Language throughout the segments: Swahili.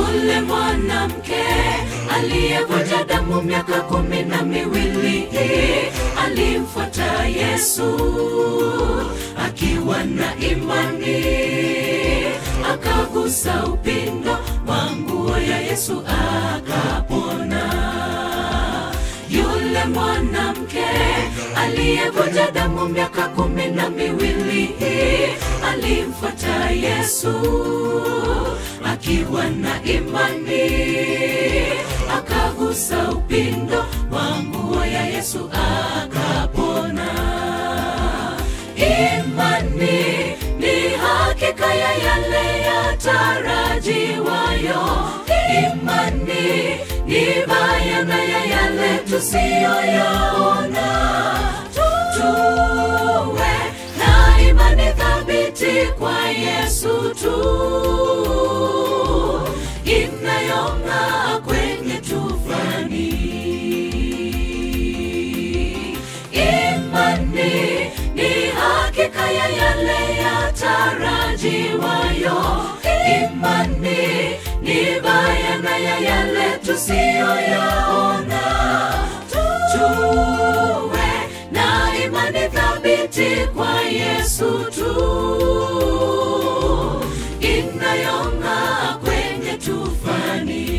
yule mwanamke aliyevuja damu miaka kumi na miwili alimfuata Yesu akiwa na imani, akagusa upindo wa nguo ya Yesu akapona. Yule mwanamke aliyevuja damu miaka kumi na miwili alimfuata Yesu akiwa na imani, akagusa upindo wa nguo ya Yesu akapona. Imani ni hakika ya yale yatarajiwayo, imani ni bayana ya yale tusiyoyaona. Tuwe na imani thabiti kwa Yesu tu, inayong'aa kwenye tufani. Imani ni hakika ya yale yatarajiwayo, imani ni bayana ya yale tusiyoyaona. Tuwe na imani thabiti kwa Yesu tu, inayong'aa kwenye tufani.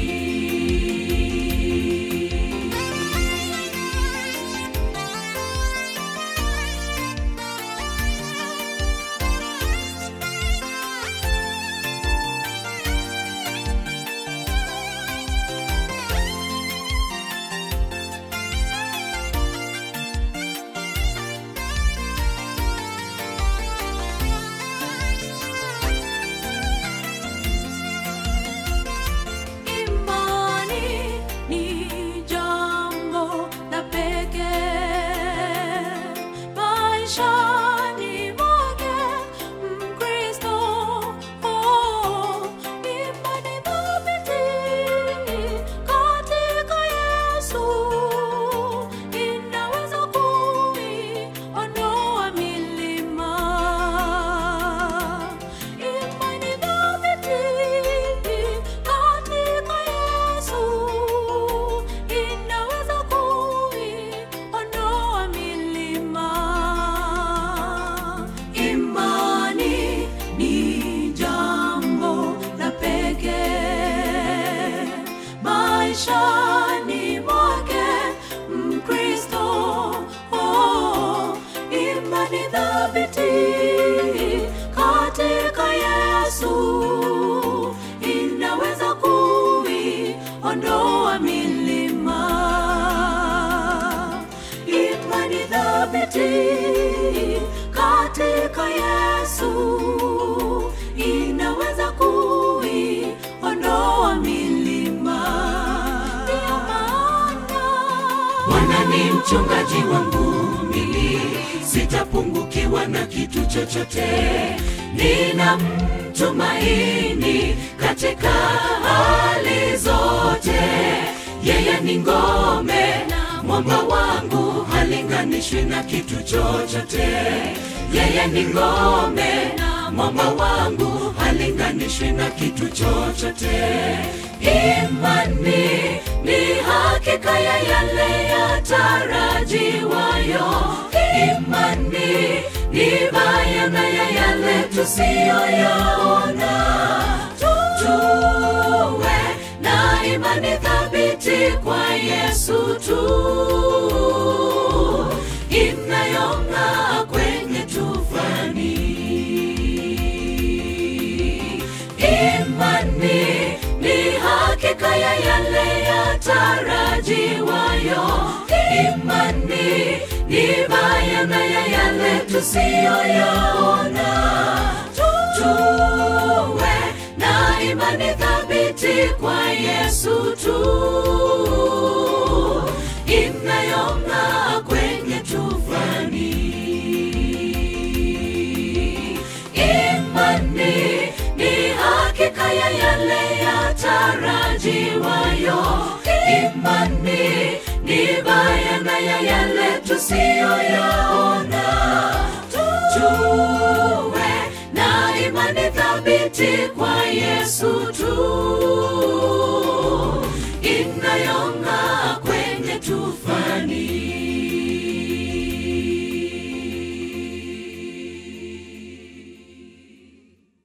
Imani ni jambo la pekee maishani mwake Mkristo. Oh, imani thabiti katika Yesu inaweza kuiondoa milima. Imani thabiti katika Yesu inaweza kuiondoa milima. Imani ni jambo la pekee maishani mwake Mkristo. Oh, imani thabiti katika Yesu inaweza kuiondoa milima. Imani thabiti katika Yesu inaweza kuiondoa milima. Ndiyo maana Bwana ni mchungaji wangu, mimi sitapungukiwa na kitu chochote. Nina mtumaini katika hali zote, yeye ni ngome na mwamba wangu, halinganishwi na kitu chochote. Yeye ni ngome na mwamba wangu, halinganishwi na kitu chochote. Imani ni hakika ya yale yatarajiwayo, imani ni bayana ya yale tusiyoyaona. Tuwe na imani thabiti kwa Yesu tu, inayong'aa kwenye tufani. Imani ni hakika ya yale yatarajiwayo, imani ni bayana ya yale tusiyoyaona. Tuwe na imani thabiti kwa Yesu tu, inayong'aa kwenye tufani. Imani ni hakika ya yale yatarajiwayo, imani ni bayana ya yale tusiyoyaona. Tuwe na imani thabiti kwa